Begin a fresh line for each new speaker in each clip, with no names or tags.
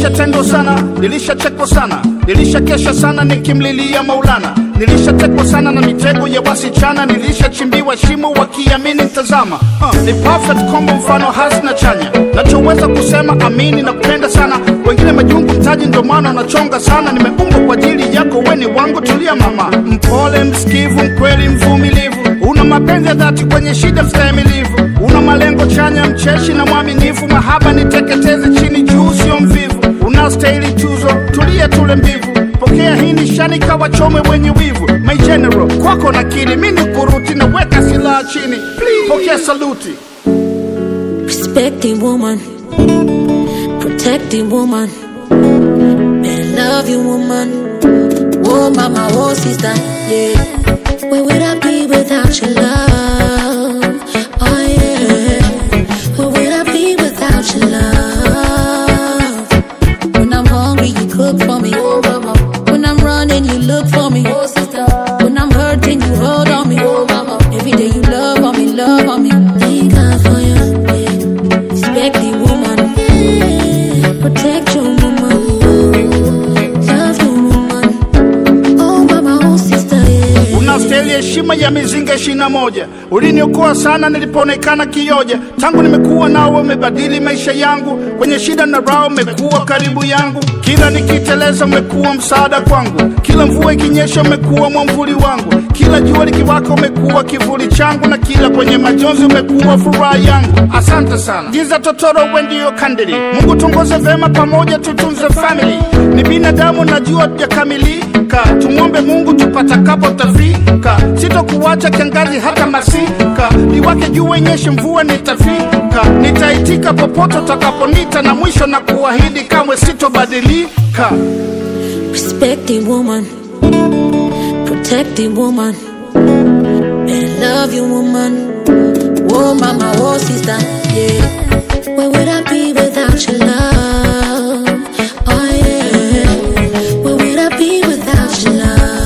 Nilishatendwa sana, nilishachekwa sana, nilishakesha sana nikimlilia Maulana, nilishatekwa sana na mitego ya wasichana, nilishachimbiwa shimo wakiamini ntazama. Uh, ni perfect combo, mfano hasi na chanya, nachoweza kusema amini na kupenda sana, wengine majungu mtaji, ndo maana unachonga sana. Nimeumbwa kwa ajili yako, weni wangu, tulia mama, mpole, msikivu, mkweli, mvumilivu, una mapenzi ya dhati, kwenye shida mstahimilivu, una malengo chanya, mcheshi na mwaminifu, mahaba niteketeze chini juu, sio mvivu, unastahili tuzo, tulia tule mbivu, pokea hii nishani, kawachome wenye wivu. My general, kwako nakiri, mi ni kuruti, naweka silaha chini, Please, pokea saluti.
Respecting woman, protecting woman, and love you woman. Oh mama, oh sister, yeah. Where would I be without your love? Oh yeah. Where would I be without your love? When I'm hungry, you cook for me. Oh mama. When I'm running, you look for me. Oh sister. When I'm hurting, you hold on me. Oh mama. Every day you love on me, love on me. Thank God for you. Yeah. Respect the woman. Yeah. Protect your woman. Love your woman. Oh mama, oh sister, yeah.
unastahili heshima ya mizinga ishirini na moja uliniokoa sana nilipoonekana kioja tangu nimekuwa nawe umebadili maisha yangu kwenye shida na raha umekuwa karibu yangu kila nikiteleza umekuwa msaada kwangu kila mvua ikinyesha umekuwa mwamvuli wangu kila jua likiwaka umekuwa kivuli changu na kila kwenye majonzi umekuwa furaha yangu asante sana giza totoro we ndiyo kandili mungu tuongoze vema pamoja tutunze family ni binadamu najua jakamilika tumwombe mungu tupatakapo tafika sitokuwacha kiangazi hata masika liwake jua inyeshe mvua nitafika nitaitika popote utakaponita na mwisho na kuahidi kamwe sitobadilika
Respecting woman, protecting woman, and love you woman. Oh mama, oh sister, yeah. Where would I be without your love? Oh yeah. Where would I be without your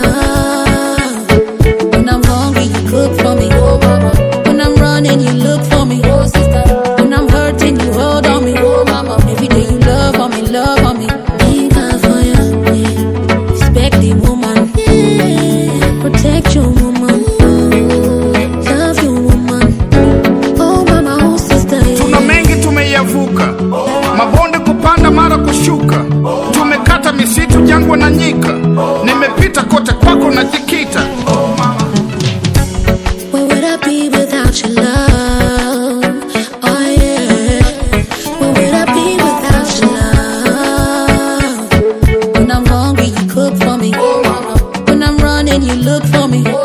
love? When I'm hungry, you cook for me. Oh mama. When I'm running, you look for me. Oh sister. When I'm hurting, you hold on me. Oh mama. Every day you love on me, love on me. Thank God for you. Yeah. Respect the woman. Yeah. Protect your woman. Love your woman. Oh mama, oh sister.
tuna
Yeah.
mengi tumeyavuka mabonde kupanda mara kushuka tumekata misitu jangwa na nyika nimepita kote kwako najikita
Where would I be without your love? Oh yeah. Where would I be without your love? When I'm hungry, you cook for me. When I'm running, you look for me.